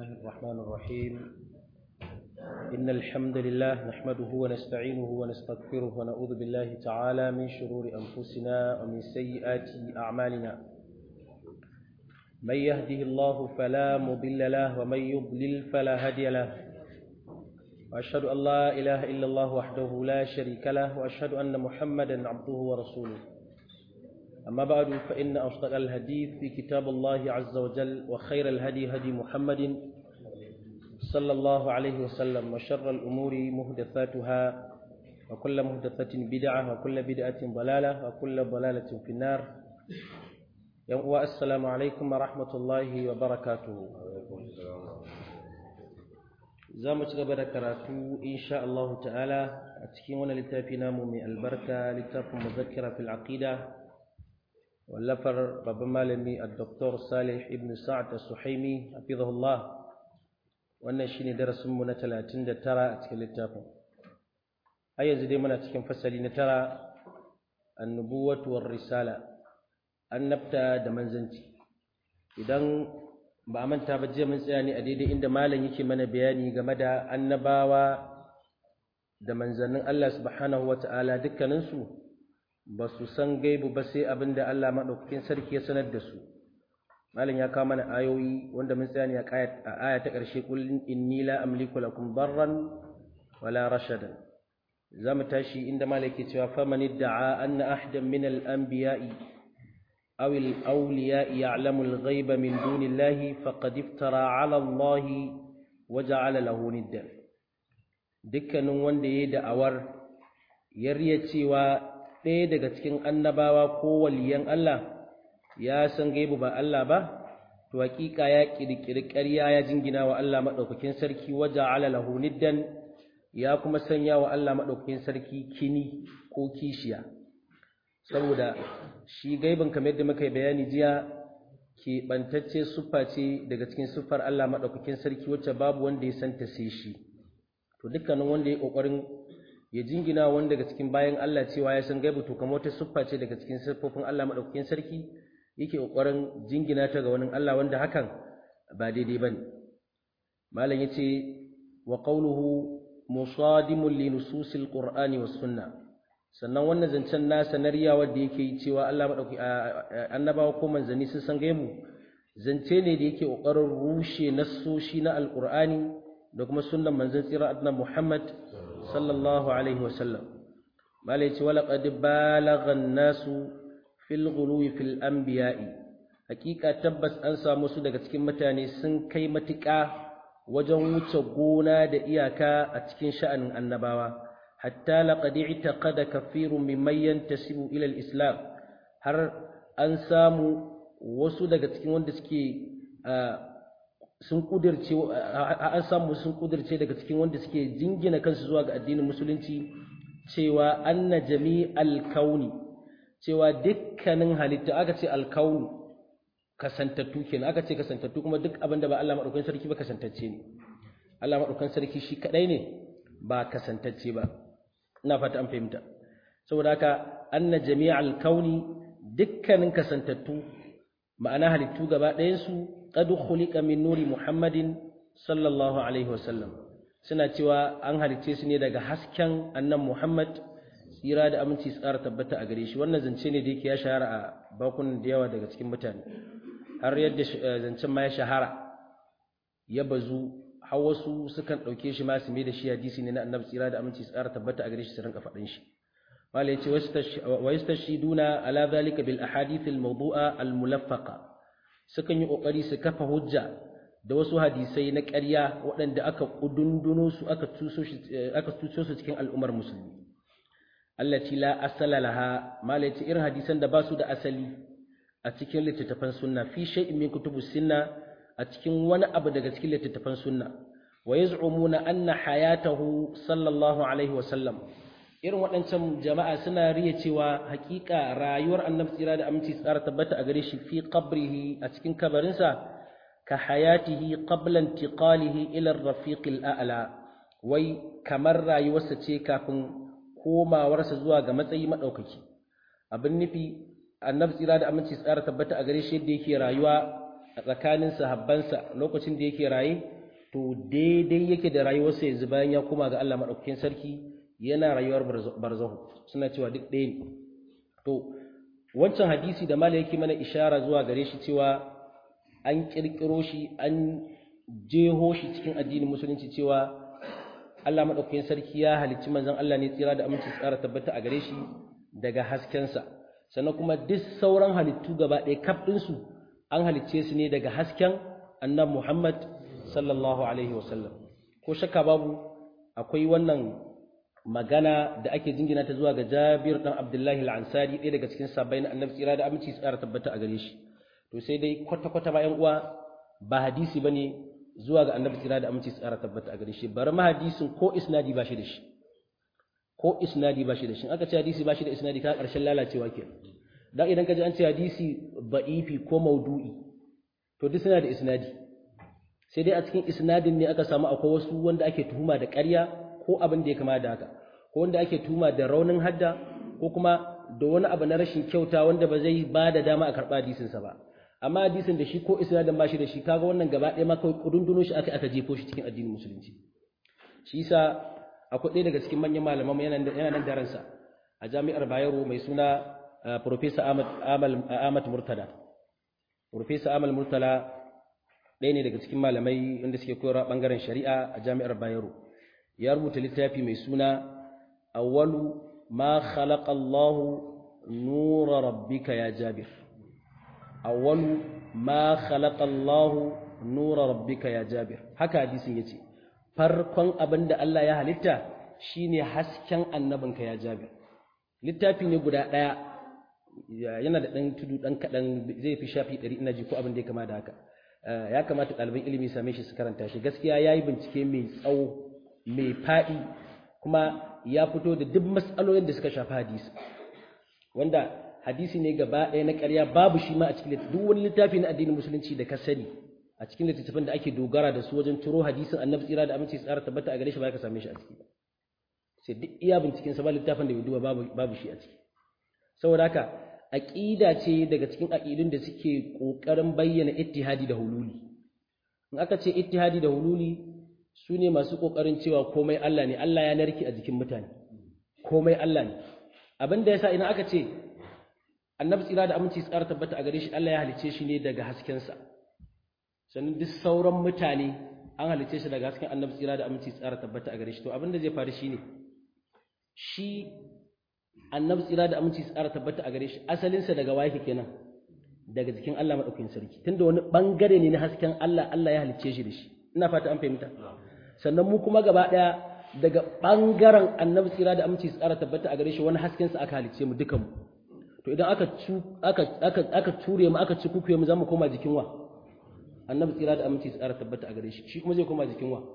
الرحمن الرحيم إن الحمد لله نحمده ونستعينه ونستغفره ونعوذ بالله تعالى من شرور أنفسنا ومن سيئات أعمالنا من يهده الله فلا مضل له ومن يضلل فلا هادي له وأشهد أن لا إله إلا الله وحده لا شريك له وأشهد أن محمدا عبده ورسوله أما بعد فإن أصدق الحديث في كتاب الله عز وجل وخير الهدي هدي محمد صلى الله عليه وسلم وشر الأمور مهدثاتها وكل مهدثة بدعة وكل بدعة ضلالة وكل ضلالة في النار السلام عليكم ورحمة الله وبركاته za mu ci gaba da karatu insha Allah ta'ala a cikin wani littafi namu mai albarka littafin muzakkira fil aqida wallafar babban malami al-doktor Salih ibn Sa'ad al-Suhaimi hafizahullah wannan shine darasin mu na 39 a cikin littafin har yanzu dai muna cikin fasali na tara annubuwatu war risala annabta da manzanci idan ba a manta ba jiya mun tsaya ne a daidai inda malam yake mana bayani game da annabawa da manzannin Allah subhanahu wata'ala dukkaninsu ba su san gaibu ba sai abin da Allah maɗaukakin sarki ya sanar da su malam ya kawo mana ayoyi wanda mun tsaya ne a aya ta ƙarshe kullin inni la amliku lakum darran wala rashadan za mu tashi inda malam yake cewa faman idda'a anna ahdan min al-anbiya'i أو الأولياء يعلم الغيب من دون الله فقد افترى على الله وجعل له ندا dukkanin wanda ya yi da'awar ya riya cewa ɗaya daga cikin annabawa ko waliyan Allah ya san gaibu ba Allah ba to hakika ya kirkiri ƙarya ya jingina wa Allah madaukakin sarki waja'ala lahu niddan ya kuma sanya wa Allah madaukakin sarki kini ko kishiya saboda shi gaibin kamar yadda muka yi bayani jiya keɓantacce siffa ce daga cikin siffar Allah maɗaukakin sarki wacce babu wanda ya santa sai shi to dukkanin wanda ya ƙoƙarin ya jingina wanda daga cikin bayan Allah cewa ya san gaibu to kamar wata siffa ce daga cikin siffofin Allah maɗaukakin sarki yake ƙoƙarin jingina ta ga wani Allah wanda hakan ba daidai ba ne malam ya ce wa qawluhu musadimun li nususil qur'ani was sunnah sannan wannan zancen nasa na riya wanda yake yi cewa Allah madauki annabawa ko manzanni sun san gaimu zance ne da yake kokarin rushe nassoshi na alqur'ani da kuma sunnan manzon tsira annabi Muhammad sallallahu alaihi wasallam malai ce wala qad balagha an-nasu fil ghuluwi fil anbiya'i hakika tabbas an samu su daga cikin mutane sun kai matuƙa wajen wuce gona da iyaka a cikin sha'anin annabawa حتى لقد اعتقد كثير ممن ينتسب إلى الإسلام har an samu wasu daga cikin wanda suke sun kudirce an samu sun kudirce daga cikin wanda suke jingina kansu zuwa ga addinin musulunci cewa anna jami'al kauni cewa dukkanin halitta aka ce alkauni kasantattu kenan aka ce kasantattu kuma duk abin da ba Allah madaukakin sarki ba kasantacce ne Allah madaukakin sarki shi kadai ne ba kasantacce ba ina fata an fahimta saboda haka anna jami'al kauni dukkanin kasantattu ma'ana halittu gaba ɗayan su qad khuliqa min nuri muhammadin sallallahu alaihi wasallam suna cewa an halicce su ne daga hasken annan muhammad tsira da aminci tsara tabbata a gare shi wannan zance ne da yake ya shahara a bakunan da yawa daga cikin mutane har yadda zancen ma ya shahara ya bazu har wasu sukan ɗauke shi ma su mai da shi hadisi ne na annabi tsira da aminci su ƙara tabbata a gare shi su rinka faɗin shi wala yace wa yastashiduna ala zalika bil ahadith al mawdu'a al mulaffaqa sukan yi kokari su kafa hujja da wasu hadisai na ƙarya waɗanda aka kudunduno su aka tuso shi aka tuso su cikin al'ummar musulmi allati la asala laha mala yace irin hadisan da ba su da asali a cikin littattafan sunna fi shay'in min kutubus sunna a cikin wani abu daga cikin littattafan sunna wa yaz'umuna anna hayatahu sallallahu alaihi wa sallam irin waɗancan jama'a suna riya cewa haƙiƙa rayuwar annabi tsira da aminci tsara tabbata a gare shi fi qabrihi a cikin kabarinsa ka hayatihi qabla intiqalihi ila ar-rafiq al-a'la wai kamar rayuwarsa ce kafin komawarsa zuwa ga matsayi madaukaki abin nufi annabi tsira da aminci tsara tabbata a gare shi yadda yake rayuwa a tsakanin sahabbansa lokacin da yake raye to daidai yake da rayuwarsa yanzu bayan ya koma ga Allah madaukakin sarki yana rayuwar barzahu suna cewa duk ɗaya ne to wancan hadisi da mala yake mana ishara zuwa gare shi cewa an kirkiro shi an jeho shi cikin addinin musulunci cewa Allah madaukakin sarki ya halicci manzon Allah ne tsira da aminci tsara tabbata a gare shi daga haskensa sannan kuma duk sauran halittu gaba ɗaya kaf ɗinsu an halicce su ne daga hasken annabi Muhammad sallallahu alaihi wasallam ko shakka babu akwai wannan magana da ake jingina ta zuwa ga Jabir dan Abdullahi al-Ansari ɗaya daga cikin sabbai na annabi tsira da aminci tsara tabbata a gare shi to sai dai kwata kwata ba ƴan uwa ba hadisi bane zuwa ga annabi tsira da aminci tsara tabbata a gare shi bari ma hadisin ko isnadi ba shi da shi ko isnadi ba shi da shi aka ce hadisi ba shi da isnadi ka karshen lalacewa ke dan idan ka ji an ce hadisi ba'ifi ko maudu'i to duk suna da isnadi sai dai a cikin isnadin ne aka samu akwai wasu wanda ake tuhuma da ƙarya ko abin da ya kama da haka ko wanda ake tuhuma da raunin hadda ko kuma da wani abu na rashin kyauta wanda ba zai ba da dama a karɓa hadisinsa ba amma hadisin da shi ko isnadin ba shi da shi kaga wannan gaba ɗaya ma kawai kudunduno shi aka aka jefo shi cikin addinin musulunci shi yasa akwai ɗaya daga cikin manyan malaman yana nan da ransa a jami'ar Bayero mai suna Professor Ahmad Ahmad Murtada Professor Ahmad Murtala ɗaya ne daga cikin malamai wanda suke koyarwa bangaren shari'a a jami'ar Bayero ya rubuta littafi mai suna awwalu ma khalaqa Allahu nura rabbika ya Jabir awwalu ma khalaqa Allahu nura rabbika ya Jabir haka hadisin yace farkon abin da Allah ya halitta shine hasken annabinka ya Jabir littafi ne guda ɗaya yana da ɗan tudu ɗan kaɗan zai fi shafi ɗari ina ji ko abin da ya kama da haka ya kamata ɗaliban ilimi same shi su karanta shi gaskiya ya yi bincike mai tsawo mai faɗi kuma ya fito da duk matsalolin da suka shafi hadisi wanda hadisi ne gaba ɗaya na ƙarya babu shi ma a cikin duk wani littafi na addinin musulunci da ka sani a cikin littattafan da ake dogara da su wajen turo hadisin annabi tsira da aminci tsara tabbata a gare shi ba ka same shi a ciki ba sai duk iya binciken sa ba littafin da bai duba babu babu shi a ciki saboda haka aqida ce daga cikin aqidun da suke kokarin bayyana ittihadi da hululi in aka ce ittihadi da hululi su ne masu kokarin cewa komai Allah ne Allah ya narki a jikin mutane komai Allah ne abin da yasa idan aka ce annabi tsira da aminci tsara tabbata a gare shi Allah ya halice shi ne daga haskensa sannan duk sauran mutane an halice shi daga hasken annabi tsira da aminci tsara tabbata a gare shi to abin da zai faru shine shi annabi tsira da aminci tsara tabbata a gare shi asalinsa daga waye kenan daga jikin Allah madaukakin sarki tunda wani bangare ne na hasken Allah Allah ya halicce shi da shi ina fata an fahimta sannan mu kuma gaba daya daga bangaren annabi tsira da aminci tsara tabbata a gare shi wani hasken sa aka halicce mu dukan mu to idan aka aka aka aka ture mu aka ci kukuye mu zamu koma jikin wa annabi tsira da aminci tsara tabbata a gare shi shi kuma zai koma jikin wa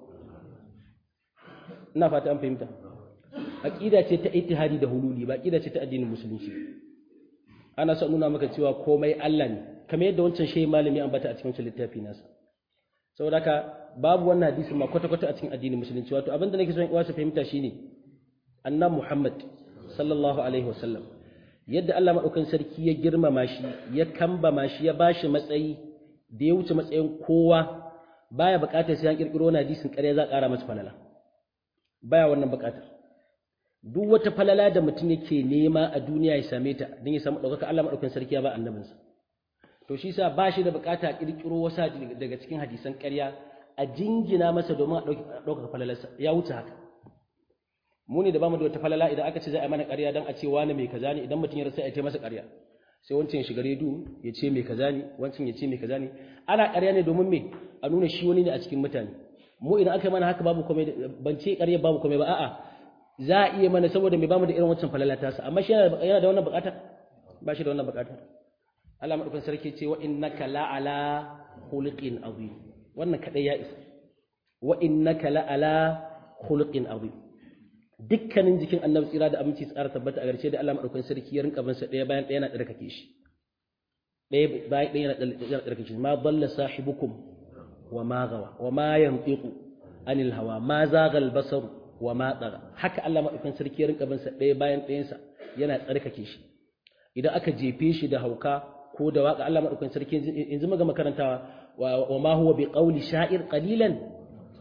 ina fata an fahimta aqida ce ta ittihadi da hululi ba aqida ce ta addinin musulunci ana son nuna maka cewa komai Allah ne kamar yadda wancan shehi malami an bata a cikin wancan littafi nasa saboda haka babu wannan hadisin ma kwata kwata a cikin addinin musulunci wato abin da nake son uwa su fahimta shine annabi Muhammad sallallahu alaihi wasallam yadda Allah madaukakin sarki ya girmama shi ya kambama shi ya bashi matsayi da ya wuce matsayin kowa baya bukatar sai an kirkiro wani hadisin ƙarya za a ƙara masa falala baya wannan bukatar duk wata falala da mutum yake nema a duniya ya same ta don ya samu ɗaukaka Allah maɗaukan sarki ya ba annabinsa to shi sa ba shi da bukata a ƙirƙiro wasa daga cikin hadisan ƙarya a jingina masa domin a ɗaukaka falalarsa ya wuce haka mu ne da bamu da wata falala idan aka ce za a mana ƙarya don a ce wani mai kaza ne idan mutum ya rasa ya ce masa ƙarya sai wancan ya shiga redu ya ce mai kaza ne wancan ya ce mai kaza ne ana ƙarya ne domin me a nuna shi wani ne a cikin mutane mu idan aka yi mana haka babu komai ban ce ƙarya babu komai ba a'a za a iya mana saboda mai bamu da irin wancan falala tasa amma shi yana da wannan bukata ba shi da wannan bukata Allah madaukakin sarki ce wa innaka la'ala khuluqin azim wannan kadai ya isa wa innaka la'ala khuluqin azim dukkanin jikin annabi tsira da aminci tsara tabbata a garshe da Allah madaukakin sarki ya rinka bin sa daya bayan daya yana tsarkake shi daya bayan daya yana tsarkake shi ma dalla sahibukum wa ma gawa wa ma yantiqu anil hawa ma zaga al basaru wa ma tsara haka Allah maɗaukan sarki ya rinka binsa ɗaya bayan ɗayansa yana tsarkake shi idan aka jefe shi da hauka ko da waka Allah maɗaukan sarki yanzu muga makarantawa wa ma huwa bi qawli sha'ir qalilan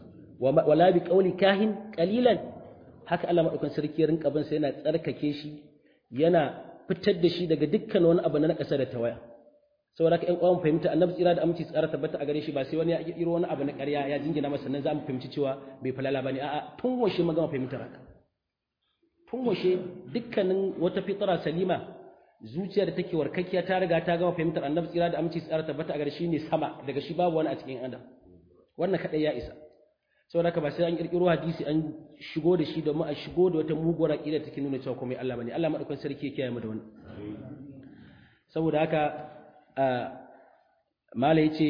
wala bi qawli kahin qalilan haka Allah madaukan sarki ya rinka bin sa yana tsarkake shi yana fitar da shi daga dukkan wani abu na ƙasa da tawaya saboda haka ƴan uwan fahimta annabi tsira da aminci tsara tabbata a gare shi ba sai wani ya kirkiro wani abu na ƙarya ya jingina masa nan za mu fahimci cewa bai falala bane a'a tun washe mu gama fahimtar haka tun washe dukkanin wata fitara salima zuciya da take warkakkiya ta riga ta gama fahimtar annabi tsira da aminci tsara tabbata a gare shi ne sama daga shi babu wani a cikin adam wannan kadai ya isa saboda haka ba sai an kirkiro hadisi an shigo da shi domin a shigo da wata muguwar aqida take nuna cewa komai Allah bane Allah madaukakin sarki ya kiyaye mu da wannan saboda haka mala yace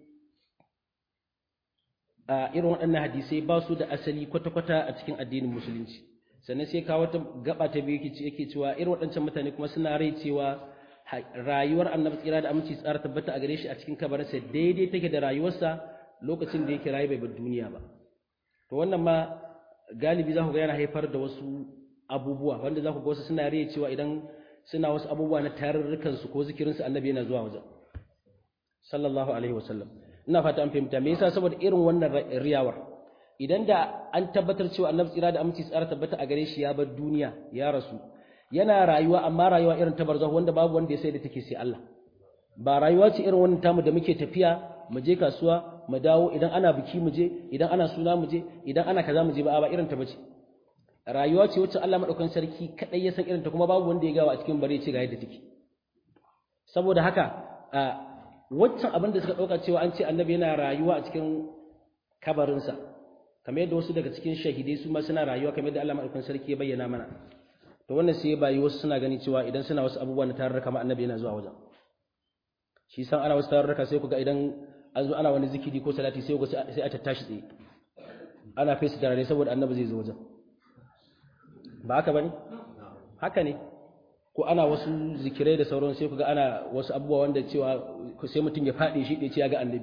a irin waɗannan hadisai ba su da asali kwata-kwata a cikin addinin musulunci sannan sai kawo wata gaba ta biyu yake cewa irin waɗancan mutane kuma suna rai cewa rayuwar annabi tsira da aminci tsara tabbata a gare shi a cikin kabarinsa daidai take da rayuwarsa lokacin da yake rayu bai bar duniya ba to wannan ma galibi za ku ga yana haifar da wasu abubuwa wanda za ku ga wasu suna rai cewa idan suna wasu abubuwa na tarurrukan su ko zikirin su annabi yana zuwa wajen sallallahu alaihi wasallam ina fata an fahimta me yasa saboda irin wannan riyawar idan da an tabbatar cewa annabi tsira da aminci tsara tabbata a gare shi ya bar duniya ya rasu yana rayuwa amma rayuwa irin ta barzahu wanda babu wanda ya sai da take sai Allah ba rayuwa ce irin wannan tamu da muke tafiya mu je kasuwa mu dawo idan ana biki mu je idan ana suna mu je idan ana kaza mu je ba ba irin ta bace rayuwa ce wacce Allah madaukakin sarki kadai ya san irin ta kuma babu wanda ya gawa a cikin bare ce ga yadda take saboda haka waccan abin da suka dauka cewa an ce annabi yana rayuwa a cikin kabarinsa kamar yadda wasu daga cikin shahidai su ma suna rayuwa kamar yadda Allah madaukakin sarki ya bayyana mana to wannan sai bayi wasu suna gani cewa idan suna wasu abubuwa na tarurruka ma annabi yana zuwa wajen shi san ana wasu tarurruka sai ku ga idan an zo ana wani zikiri ko salati sai ku sai a tattashi tsaye ana fesa tarare saboda annabi zai zo wajen ba haka bane haka ne ko ana wasu zikirai da sauran sai ku ga ana wasu abubuwa wanda cewa sai mutum ya faɗi shi ɗaya ce ya ga annabi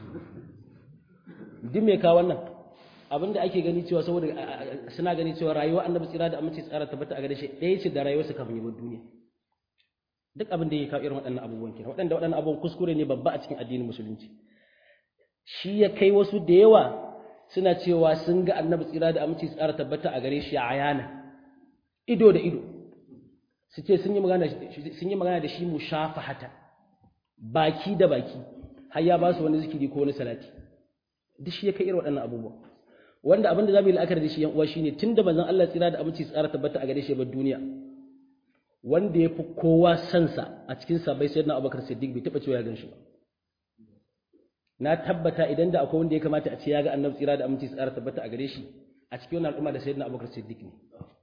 duk me ka wannan abinda ake gani cewa saboda suna gani cewa rayuwar annabi tsira da aminci tsara tabbata a gare shi ɗaya ce da rayuwarsa kafin yabar duniya duk abin da ya kawo irin waɗannan abubuwan kenan waɗanda waɗannan abubuwan kuskure ne babba a cikin addinin musulunci shi ya kai wasu da yawa suna cewa sun ga annabi tsira da aminci tsara tabbata a gare shi a ayana ido da ido su ce sun yi magana sun yi magana da shi mushafahata baki da baki har ya ba su wani zikiri ko wani salati duk shi ya kai irin waɗannan abubuwa wanda abin da za mu yi la'akari da shi yan uwa shine tunda manzon Allah tsira da aminci tsara tabbata a gare shi bar duniya wanda ya fi kowa sansa a cikin sabai sayyidina Abubakar Siddiq bai taba cewa ya gan shi ba na tabbata idan da akwai wanda ya kamata a ce ya ga annabi tsira da aminci tsara tabbata a gare shi a cikin wannan al'umma da sayyidina Abubakar Siddiq ne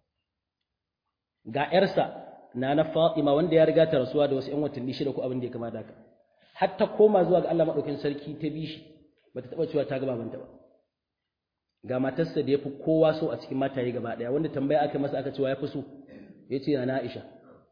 ga yarsa na na Fatima wanda ya riga ta rasuwa da wasu ƴan watanni shida ko abin da ya kamata haka har ta koma zuwa ga Allah madaukakin sarki ta bi shi bata taba cewa ta ga babanta ba ga matarsa da ya fi kowa so a cikin mataye gaba ɗaya wanda tambaya aka masa aka cewa ya fi so ya ce na Aisha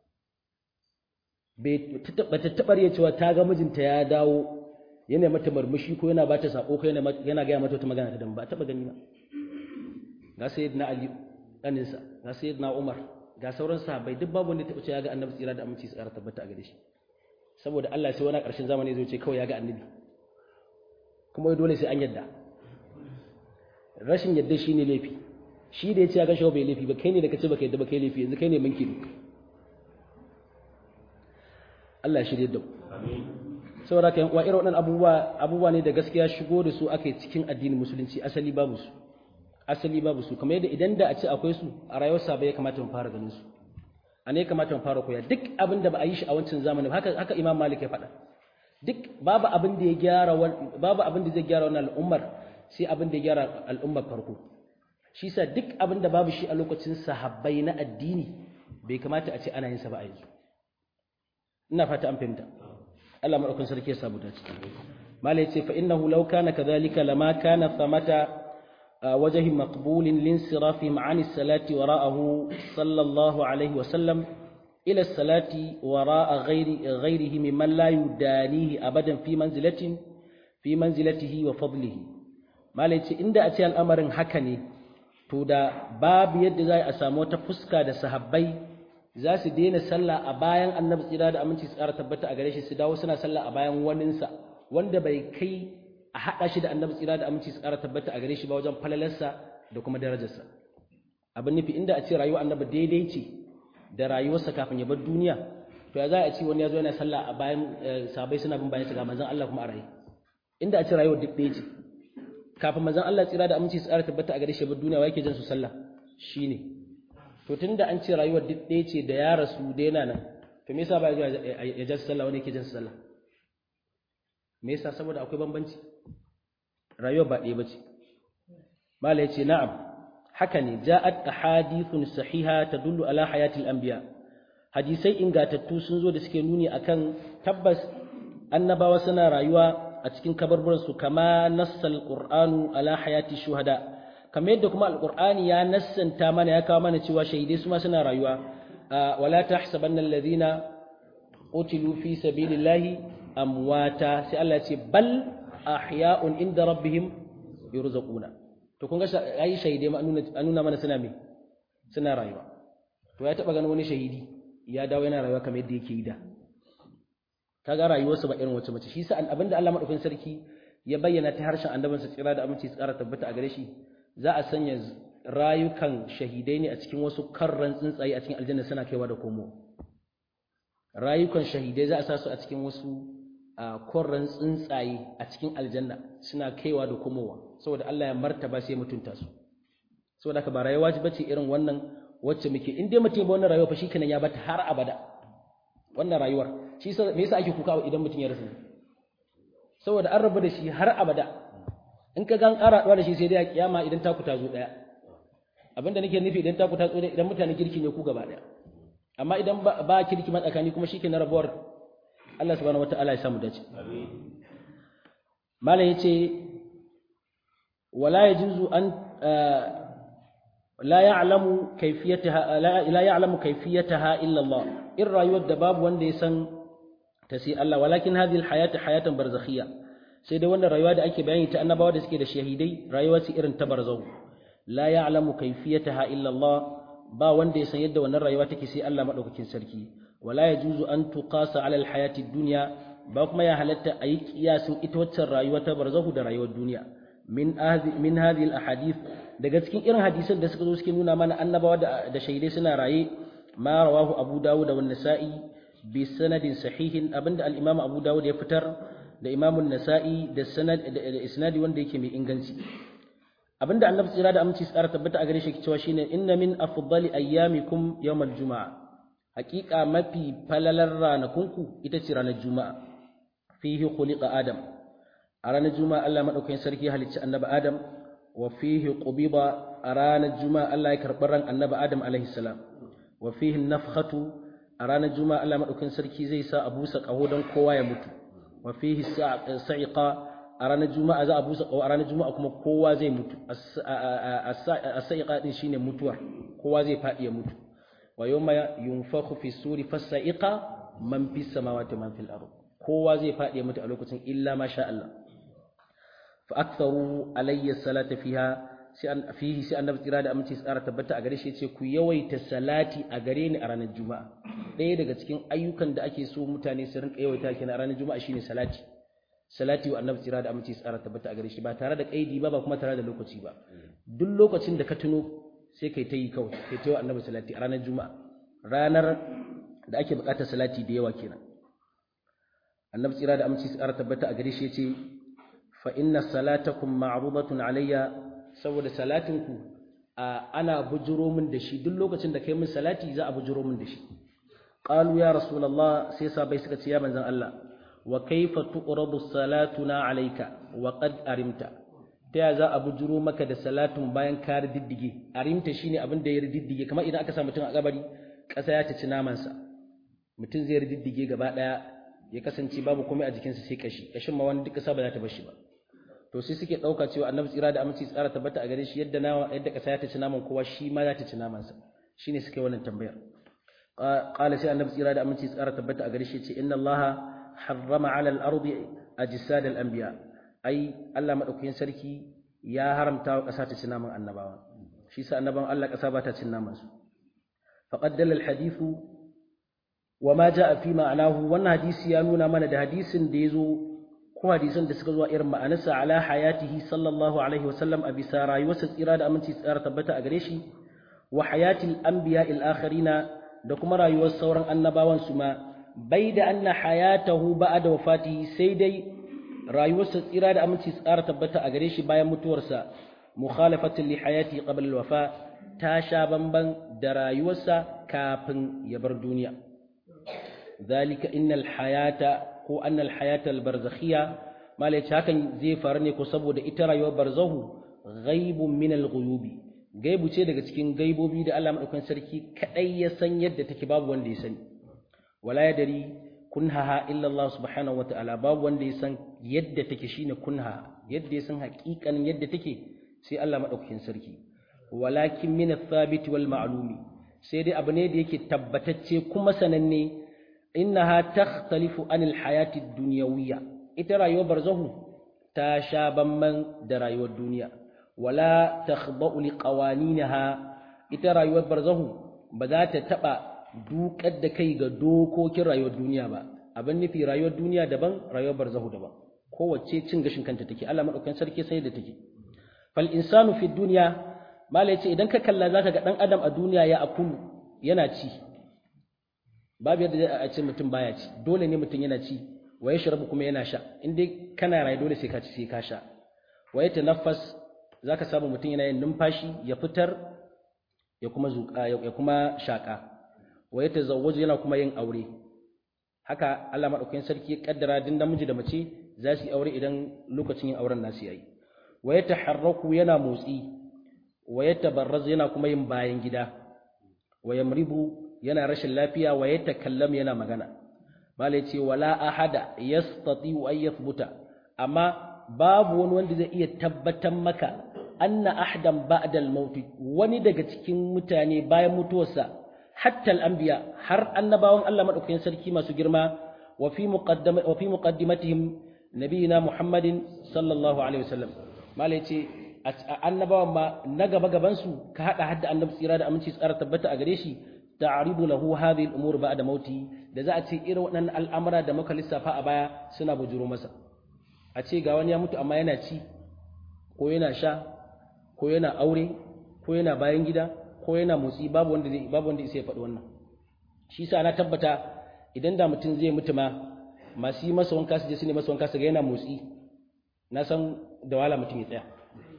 ba ta taɓar ya cewa ta ga mijinta ya dawo yana mata murmushi ko yana bata sako ko yana gaya mata wata magana ta dan ba taɓa gani ba ga sayyidina Ali ɗaninsa ga sayyidina Umar ga sauran sahabbai duk babu wanda ya taɓa cewa ya ga annabi tsira da aminci tsara tabbata a gare shi saboda Allah sai wani ƙarshen zamani zai ce kawai ya ga annabi kuma dole sai an yadda rashin yadda shi ne laifi shi da ya ce ya gashi bai laifi ba kai ne da ka ce baka yadda ba kai laifi yanzu kai ne manki ne Allah shi da saboda ka wa irin waɗannan abubuwa abubuwa ne da gaskiya shigo da su aka cikin addinin musulunci asali babu su asali babu su kamar yadda idan da a ce akwai su a rayuwar sa ya kamata mu fara ganin su a ne kamata mu fara koya duk abin da ba a yi shi a wancan zamanin haka haka Imam Malik ya faɗa duk babu abin da ya gyara babu abin da zai gyara wannan al'ummar sai abin da ya gyara al'ummar farko shi sa duk abin da babu shi a lokacin sahabbai na addini bai kamata a ce ana yin sa ba a yanzu ina fata an fahimta Allah madaukakin sarki ya samu dace malai ce fa innahu law kana kadhalika lama kana thamata wajhi maqbulin linsirafihim an salati wara'ahu sallallahu alaihi wa sallam ila salati wara'a ghairi ghairihi mimman la yudanihi abadan fi manzilatin fi manzilatihi wa fadlihi malai ce inda a ce al'amarin haka ne to da babu yadda za a samu wata fuska da sahabbai za su daina sallah a bayan annabi tsira da aminci tsara tabbata a gare shi su dawo suna sallah a bayan waninsa wanda bai kai a haɗa shi da annabi tsira da aminci su ƙara tabbata a gare shi ba wajen falalarsa da kuma darajarsa abin nufi inda a ce rayuwar annabi daidai ce da rayuwarsa kafin ya bar duniya to ya za a ce wani ya zo yana sallah a bayan sabai suna bin bayan ga manzon Allah kuma a rayu inda a ce rayuwar duk ɗaya ce kafin manzon Allah tsira da aminci su ƙara tabbata a gare shi bar duniya wa yake jin su sallah shine to tunda an ce rayuwar duk ɗaya ce da ya rasu da yana nan to me yasa ba ya ja sallah wani yake jin su sallah me yasa saboda akwai bambanci rayuwar ba ɗaya bace mala yace na'am haka ne ja'at ahadithun sahiha tadullu ala hayatil anbiya hadisai ingatattu sun zo da suke nuni akan tabbas annabawa suna rayuwa a cikin kabarburan su kama nassal qur'anu ala hayati shuhada kamar yadda kuma alqur'ani ya nassanta mana ya kawo mana cewa shahidai su ma suna rayuwa wala tahsabanna alladhina qutilu fi sabilillahi amwata sai Allah ya ce bal ahya'un inda rabbihim yurzaquna to kun ga ai shahide ma an nuna mana suna me suna rayuwa to ya taba ganin wani shahidi ya dawo yana rayuwa kamar yadda yake yi da kaga rayuwarsa ba irin wacce mace shi sa abinda Allah madaukakin sarki ya bayyana ta harshen annabinsa tsira da aminci tsara tabbata a gare shi za a sanya rayukan shahidai ne a cikin wasu karran tsuntsaye a cikin aljanna suna kaiwa da komo rayukan shahidai za a sa su a cikin wasu korran tsuntsaye a cikin aljanna suna kaiwa da komowa saboda Allah ya martaba sai mutunta su saboda ka ba rayuwa ce bace irin wannan wacce muke in dai mutum ba wannan rayuwa fa shikenan ya bata har abada wannan rayuwar shi yasa me yasa ake kuka idan mutum ya rasu saboda an rabu da shi har abada in ka gan ƙara da shi sai dai a kiyama idan taku ta zo daya abinda nake nufi idan taku ta zo daya idan mutane kirki ne ku gaba daya amma idan ba kirki matsakani kuma shike na rabuwar Allah subhanahu wataala ya samu dace malam yace wala yajuzu an la ya'lamu kayfiyataha la ya'lamu kayfiyataha illa Allah in rayuwar da babu wanda ya san ta sai Allah walakin hadhihi alhayatu hayatan barzakhiyya sai dai wannan rayuwa da ake bayani ta annabawa da suke da shahidai rayuwa ce irin ta barzau la ya'lamu kayfiyataha illa Allah ba wanda ya san yadda wannan rayuwa take sai Allah madaukakin sarki wala yajuzu an tuqasa ala alhayati dunya ba kuma ya halatta ayi kiyasin ita waccan rayuwa ta barzahu da rayuwar duniya min hadhi min hadhihi alahadith daga cikin irin hadisan da suka zo suke nuna mana annabawa da, da shaidai suna raye ma rawahu abu dawud da nasa'i bi sanadin sahihin abinda al-imam abu dawud ya fitar da imam an-nasa'i da sanad da isnadi wanda yake mai inganci abinda annabi tsira da aminci tsara tabbata a gare shi cewa shine inna min afdali ayyamikum yawmal juma'a haqiqa mafi falalar ranakunku ita ce ranar juma'a fihi khuliqa adam a ranar juma'a Allah madaukakin sarki ya halicci annabi adam wa fihi qubiba a ranar juma'a Allah ya karɓi ran annabi adam alaihi salam wa fihi nafkhatu a ranar juma'a Allah madaukakin sarki zai sa a busa kaho don kowa ya mutu wa fihi sa'iqa a ranar juma'a za a busa kaho a ranar juma'a kuma kowa zai mutu as-sa'iqa din shine mutuwar kowa zai faɗi ya mutu wa yawma yunfakhu fi suri fas-sa'iqa man fis samawati man fil ardh kowa zai faɗi ya mutu a lokacin illa ma sha Allah fa aktharu alayya salata fiha sai an fihi sai annabi tsira da aminci tsara tabbata a gare shi yace ku yawaita salati a gare ni a ranar juma'a ɗaya daga cikin ayyukan da ake so mutane su rinka yawaita kenan a ranar juma'a shine salati salati wa annabi tsira da aminci tsara tabbata a gare shi ba tare da kaidi ba ba kuma tare da lokaci ba duk lokacin da ka tuno sai kai ta yi kawai kai ta yi wa annabi salati a ranar juma'a ranar da ake buƙatar salati da yawa kenan annabi tsira da aminci tsara tabbata a gare shi yace fa inna salatakum ma'rudatun alayya saboda salatinku ana bujuro min da shi duk lokacin da kai min salati za a bujuro min da shi qalu ya rasulullah sai sabai suka ce ya manzon Allah wa kaifa tuqradu salatuna alayka wa qad arimta ta ya za a bujuro maka da salatun bayan ka diddige arimta shine abin da ya diddige kamar idan aka sa mutum a kabari ƙasa ya ci namansa mutum zai diddige gaba daya ya kasance babu komai a jikinsa sai kashi kashin ma wani duk ƙasa ba za ta bar shi ba to sai suke ɗauka cewa annabi tsira da aminci tsara tabbata a gare shi yadda nawa yadda ƙasa ya ta ci naman kowa shi ma za ta ci naman sa shine suke wannan tambayar qala sai annabi tsira da aminci tsara tabbata a gare shi ce inna allaha harrama ala al-ardi ajsad al-anbiya ai Allah madaukakin sarki ya haramta wa ƙasa ta ci naman annabawa shi sa annaban Allah ƙasa ba ta cin naman su faqad dalla al-hadithu wa ma jaa fi ma'anahu wannan hadisi ya nuna mana da hadisin da yazo ko hadisan da suka zuwa irin ma'anarsa ala hayatihi sallallahu alaihi wasallam a bisa rayuwarsa tsira da aminci tsara tabbata a gare shi wa hayatil anbiya il akharina da kuma rayuwar sauran annabawan su ma bai da anna hayatahu ba'da wafatihi sai dai rayuwarsa tsira da aminci tsara tabbata a gare shi bayan mutuwarsa mukhalafatin li hayati qabla al-wafa ta sha bamban da rayuwarsa kafin ya bar duniya zalika innal hayata ko annal hayata al-barzakhiyya malai hakan zai faru ne ko saboda ita rayuwar barzahu ghaibun min al-ghuyubi gaibu ce daga cikin gaibobi da Allah madaukakin sarki kadai ya san yadda take babu wanda ya sani wala yadri kunhaha illa Allah subhanahu wa ta'ala babu wanda ya san yadda take shine kunha yadda ya san haƙiƙanin yadda take sai Allah madaukakin sarki walakin min ath-thabit wal ma'lumi sai dai abu ne da yake tabbatacce kuma sananne innaha takhtalifu anil hayati ad-dunyawiyya ita rayuwar barzahu ta sha bamban da rayuwar duniya wala takhda'u liqawaninaha ita rayuwar barzahu ba za ta taba dukar da kai ga dokokin rayuwar duniya ba abin nufi rayuwar duniya daban rayuwar barzahu daban kowace cin gashin kanta take Allah madaukakin sarki sai da take fal insanu fi dunya mala yace idan ka kalla zaka ga dan adam a duniya ya akulu yana ci babu yadda a ce mutum baya ci dole ne mutum yana ci wa yashrabu kuma yana sha in dai kana rayu dole sai ka ci sai ka sha wa yatanaffas zaka samu mutum yana yin numfashi ya fitar ya kuma zuka ya kuma shaka wa yatazawwaju yana kuma yin aure haka Allah madaukakin sarki ya kaddara din namiji da mace za su yi aure idan lokacin yin auren nasu yayi wa yataharraku yana motsi wa yatabarraz yana kuma yin bayan gida wa yamribu yana rashin lafiya wa yatakallam yana magana malai ce wala ahada yastati an yathbuta amma babu wani wanda zai iya tabbatar maka anna ahadan ba'da al-maut wani daga cikin mutane bayan mutuwarsa hatta al-anbiya har annabawan Allah madaukakin sarki masu girma wa fi muqaddama wa fi muqaddimatihim nabiyina Muhammadin sallallahu alaihi wasallam malai ce annabawan ma na gaba gaban su ka hada hadda annabi tsira da aminci tsara tabbata a gare shi ta'ribu lahu hadhihi al-umur ba'da mauti da za a ce irin waɗannan al'amura da muka lissafa a baya suna bujuro masa a ce ga wani ya mutu amma yana ci ko yana sha ko yana aure ko yana bayan gida ko yana motsi babu wanda zai babu wanda zai faɗi wannan shi sa na tabbata idan da mutum zai mutu ma masu yi masa wanka su je su ne masa wanka su ga yana motsi na san da wala mutum ya tsaya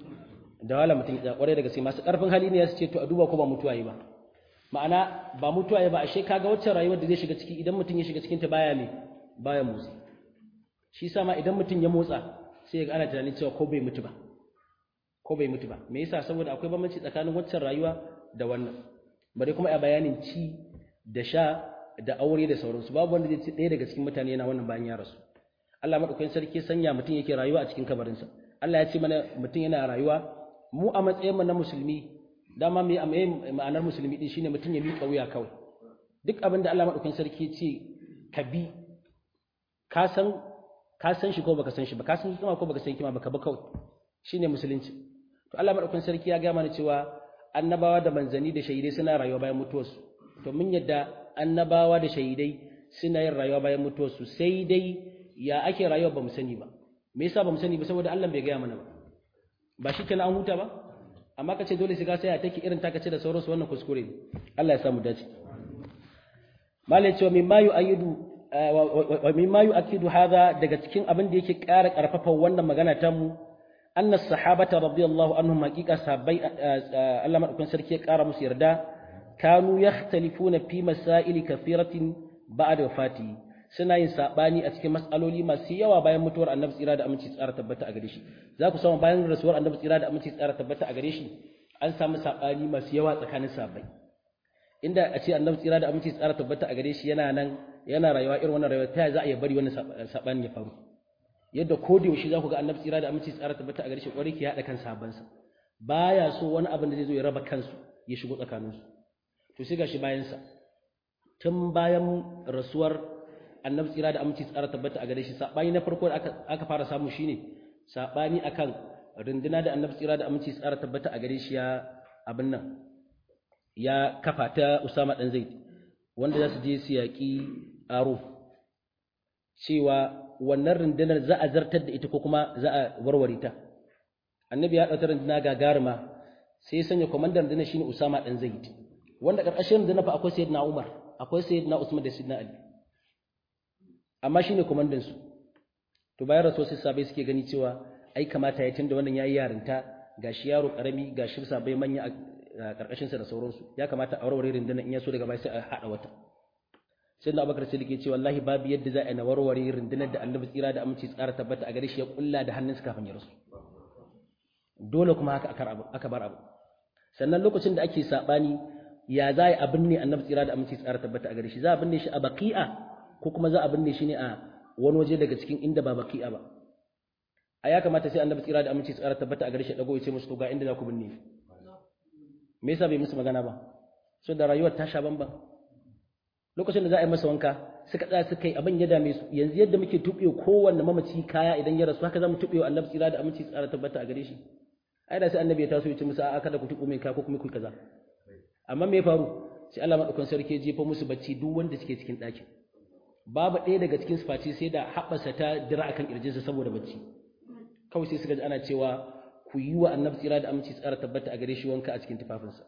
da wala mutum ya tsaya kwarai da gaske masu ƙarfin hali ne ya su ce to a duba ko ba mutuwa yi ba ma'ana ba mutuwa ba ashe kaga waccan rayuwar da zai shiga ciki idan mutum ya shiga cikin ta baya me baya motsi shi sa ma idan mutum ya motsa sai ya ga ana tunanin cewa ko bai mutu ba ko bai mutu ba me yasa saboda akwai bambanci tsakanin waccan rayuwa da wannan bare kuma a bayanin ci da sha da aure da sauransu babu wanda zai ci ɗaya daga cikin mutane yana wannan bayan ya rasu Allah madaukakin sarki sanya mutum yake rayuwa a cikin kabarinsa Allah ya ce mana mutum yana rayuwa mu a matsayin mu na musulmi dama mai ma'anar musulmi din shine mutum ya miƙa wuya kawai duk abin da Allah madaukakin sarki ce ka bi ka san ka san shi ko baka san shi ba ka san hikima ko baka san hikima baka ba kawai shine musulunci to Allah madaukakin sarki ya ga mana cewa annabawa da manzani da shahidai suna rayuwa bayan mutuwarsu to mun yadda annabawa da shahidai suna yin rayuwa bayan mutuwarsu sai dai ya ake rayuwa ba mu sani ba me yasa ba mu sani ba saboda Allah bai gaya mana ba ba shi kenan an huta ba amma ka ce dole sai ka sai take irin taka ce da sauransu wannan kuskure ne Allah ya samu dace malai cewa mimma yu'ayyidu wa mimma yu'akkidu hadha daga cikin abin da yake ƙara ƙarfafa wannan magana ta mu anna sahabata radiyallahu anhum haqiqa sahabbai Allah madaukakin sarki ya ƙara musu yarda kanu yakhtalifuna fi masail kathiratin ba'da wafati suna yin sabani a cikin mas'aloli masu yawa bayan mutuwar annabi tsira da aminci tsara tabbata a gare shi za ku samu bayan rasuwar annabi tsira da aminci tsara tabbata a gare shi an samu sabani masu yawa tsakanin sahabbai inda a ce annabi tsira da aminci tsara tabbata a gare shi yana nan yana rayuwa irin wannan rayuwa ta za a iya bari wannan sabani ya faru yadda ko da yaushe za ku ga annabi tsira da aminci tsara tabbata a gare shi kwarai ke haɗa kan sahabbansa baya so wani abin da zai zo ya raba kansu ya shigo tsakaninsu to sai gashi bayan sa tun bayan rasuwar annabi tsira da aminci tsara tabbata a gare shi sabani na farko da aka aka fara samu shine sabani akan runduna da annabi tsira da aminci tsara tabbata a gare shi ya abin nan ya kafa ta Usama dan Zaid wanda za su je su yaƙi aro cewa wannan rundunar za a zartar da ita ko kuma za a warware ta annabi ya ɗauki runduna gagaruma sai ya sanya kwamandan rundunar shine usama ɗan zaid wanda ƙarƙashin rundunar fa akwai sayyidina umar akwai sayyidina usman da sayyidina ali amma shine kwamandan su to bayan rasuwa sai sabai suke gani cewa ai kamata ya tunda wannan yayi yarinta gashi yaro karami gashi sabai manya a karkashin sa da sauransu ya kamata a warware rundunar in ya so daga baya sai a hada wata sai da Abubakar Siddiq ya ce wallahi babu yadda za a na warware rundunar da Annabi tsira da aminci tsara tabbata a gare shi ya kulla da hannunsa kafin ya rasu dole kuma haka aka bar abu sannan lokacin da ake sabani ya za a binne Annabi tsira da aminci tsara tabbata a gare shi za a binne shi a baqi'a ko kuma za a binne shi ne a wani waje daga cikin inda ba baqi'a ba a ya kamata sai Annabi tsira da aminci tsara tabbata a gare shi dago ya ce musu to ga inda za ku binne me yasa bai musu magana ba so da rayuwar ta sha bamban lokacin da za a yi masa wanka suka tsaya suka yi abin ya dame su yanzu yadda muke tuɓe kowanne mamaci kaya idan ya rasu haka za mu tuɓe wa annabi tsira da aminci tsara tabbata a gare shi ai da sai annabi ya taso ya ce musu a'a kada ku tuɓo mai kaya ko kuma ku kaza amma me ya faru sai Allah madaukan sarki ya jefa musu bacci duk wanda suke cikin ɗakin babu ɗaya daga cikin su face sai da haɓasa ta dira akan kirjinsa saboda bacci kawai sai suka ji ana cewa ku yi wa annabi tsira da aminci tsara tabbata a gare shi wanka a cikin tufafinsa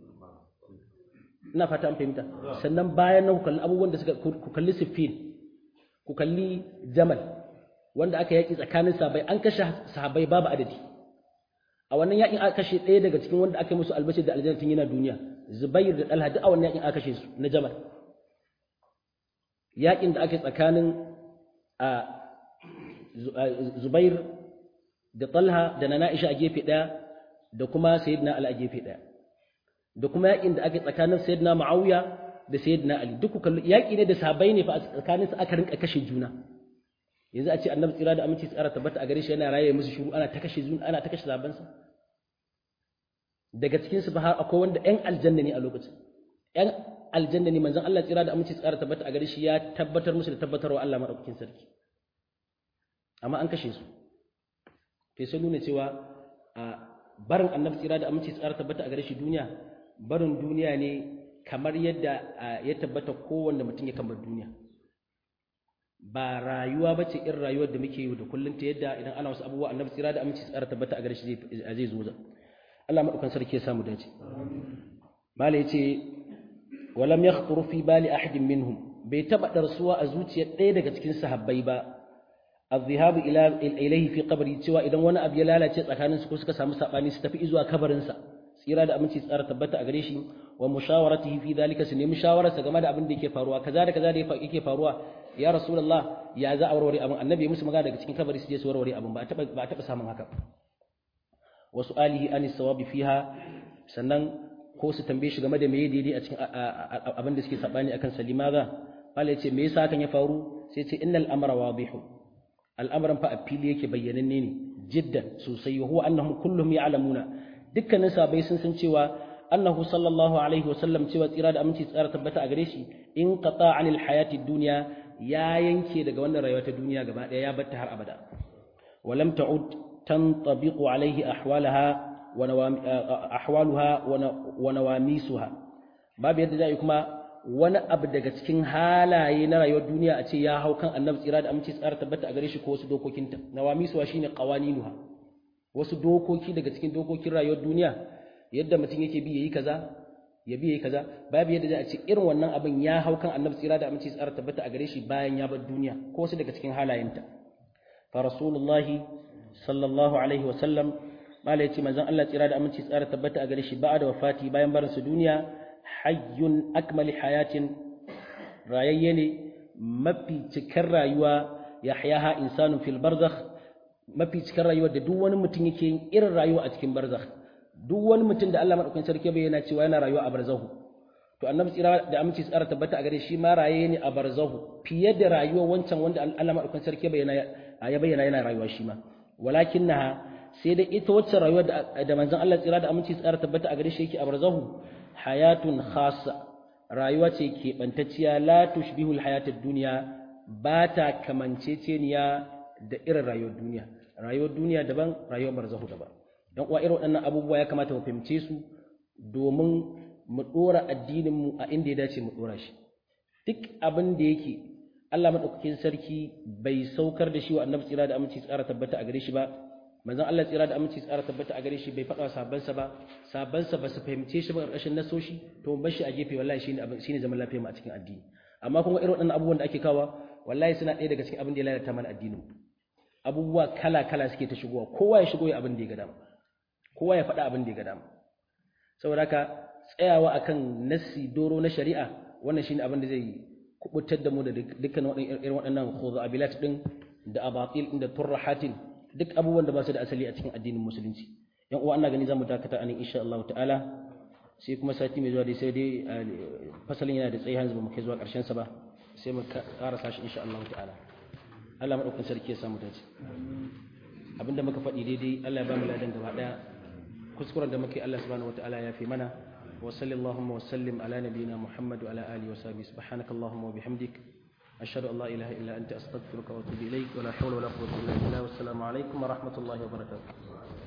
ina fata an fahimta sannan bayan nan ku kalli abubuwan da suka ku kalli siffin ku kalli jamal wanda aka yaki tsakanin sahabbai an kashe sahabbai babu adadi a wannan yakin aka kashe ɗaya daga cikin wanda aka yi musu albashir da aljanna tun yana duniya zubair da dalha duk a wannan yakin aka kashe su na jamal yakin da aka yi tsakanin a zubair da talha da na na'isha a gefe ɗaya da kuma sayyidina ali a gefe ɗaya da kuma yakin da ake tsakanin sayyidina Muawiya da sayyidina Ali duk kallu yaki ne da sahabbai ne fa a tsakanin su aka rinka kashe juna yanzu a ce annabi tsira da aminci tsara tabbata a gare shi yana raye musu shiru ana ta kashe juna ana ta kashe sahabban sa daga cikin su har akwai wanda ƴan aljanna ne a lokacin ƴan aljanna ne manzon Allah tsira da aminci tsara tabbata a gare shi ya tabbatar musu da tabbatarwa Allah madaukakin sarki amma an kashe su to sai nuna cewa a barin annabi tsira da aminci tsara tabbata a gare shi duniya barin duniya ne kamar yadda ya tabbata kowanne mutum ya kamar duniya ba rayuwa ba ce irin rayuwar da muke yi da kullum ta yadda idan ana wasu abubuwa annabi tsira da aminci tsara tabbata a gare shi zai zo za Allah madaukan sarki ya samu dace mala yace walam yakhطuru fi bali ahadin minhum bai taba darsuwa a zuciyar ɗaya daga cikin sahabbai ba الذهاب إلى إليه في قبري cewa idan wani abu ya lalace tsakanin su ko suka samu sabani su tafi zuwa kabarin sa tsira da aminci tsara tabbata a gare shi wa mushawaratihi fi dhalika su nemi shawarar sa game da abin da yake faruwa kaza da kaza da yake faruwa ya rasulullah ya za a warware abin annabi ya musu magana daga cikin kabari su je su warware abin ba taba ba taba samun haka wa su'alihi anis sawabi fiha sannan ko su tambaye shi game da meye daidai a cikin abin da suke sabani akan salimaza Allah ya ce me yasa hakan ya faru sai ce innal amra wadihu al'amarin fa a fili yake bayyananne ne jiddan sosai wa huwa annahum kulluhum ya'lamuna dukkanin sahabbai sun san cewa annahu sallallahu alaihi wasallam cewa tsira da aminci tsara tabbata a gare shi in qata anil hayati dunya ya yanke daga wannan rayuwa ta duniya gaba daya ya batta har abada walam ta'ud tantabiqu alaihi ahwalaha wa ahwaluha wa nawamisuha babu yadda zai kuma wani abu daga cikin halaye na rayuwar duniya a ce ya hau kan annabi tsira da aminci tsara tabbata a gare shi ko wasu dokokinta nawamisuwa shine qawaninuha wasu dokoki daga cikin dokokin rayuwar duniya yadda mutum yake bi yayi kaza ya bi yayi kaza babu yadda za a ce irin wannan abin ya hau kan annabi tsira da aminci tsara tabbata a gare shi bayan ya bar duniya ko wasu daga cikin halayenta fa rasulullahi sallallahu alaihi wa sallam mala yace manzon Allah tsira da aminci tsara tabbata a gare shi ba'a da wafati bayan barin su duniya hayyun akmali hayatin rayayye ne mafi cikar rayuwa ya hayaha insanun fil barzakh mafi cikar rayuwa da duk wani mutum yake yin irin rayuwa a cikin barzakh duk wani mutum da Allah madaukakin sarki bayyana cewa yana rayuwa a barzahu to annabi tsira da aminci tsara tabbata a gare shi ma raye ne a barzahu fiye da rayuwar wancan wanda Allah madaukakin sarki bayyana ya bayyana yana rayuwa shi ma walakinnaha sai da ita wacce rayuwar da manzon Allah tsira da aminci tsara tabbata a gare shi yake a barzahu hayatun khassa rayuwa ce keɓantacciya la tushbihu alhayatad dunya ba ta kamanceceniya da irin rayuwar duniya rayuwar duniya daban rayuwar barzahu daban dan uwa irin waɗannan abubuwa ya kamata mu fahimce su domin mu dora addinin mu a inda ya dace mu dora shi duk abin da yake Allah madaukakin sarki bai saukar da shi wa annabi tsira da aminci tsara tabbata a gare shi ba manzon Allah tsira da aminci tsara tabbata a gare shi bai faɗa sabansa ba sabansa ba su fahimce shi ba ƙarƙashin nasoshi to bar shi a gefe wallahi shine abin shine zaman lafiya mu a cikin addini amma kuma irin waɗannan abubuwan da ake kawa wallahi suna ɗaya daga cikin abin da ya lalata mana addinin abubuwa kala kala suke ta shigowa kowa ya shigo ya abin da ya ga dama kowa ya faɗa abin da ya ga dama saboda haka tsayawa akan nassi doro na shari'a wannan shine abin da zai kubutar da mu da dukkan irin waɗannan khudabilat din da abatil din da turrahatin duk abubuwan da ba su da asali a cikin addinin musulunci yan uwa ina gani zamu dakata anan insha Allah ta'ala sai kuma sati mai zuwa dai sai dai fasalin yana da tsayi hanzu ba mu kai zuwa ƙarshen sa ba sai mu karasa shi insha Allah ta'ala Allah madaukakin sarki ya samu dace abinda muka faɗi daidai Allah ya ba mu ladan gaba daya kuskuren da muke Allah subhanahu wataala ya fi mana wa sallallahu wa sallim ala nabiyyina Muhammad wa ala alihi wa sahbihi subhanakallahumma wa bihamdik ashhadu an la ilaha illa anta astaghfiruka wa atubu ilaik wa la hawla wa la quwwata illa billah wassalamu alaikum wa rahmatullahi wa barakatuh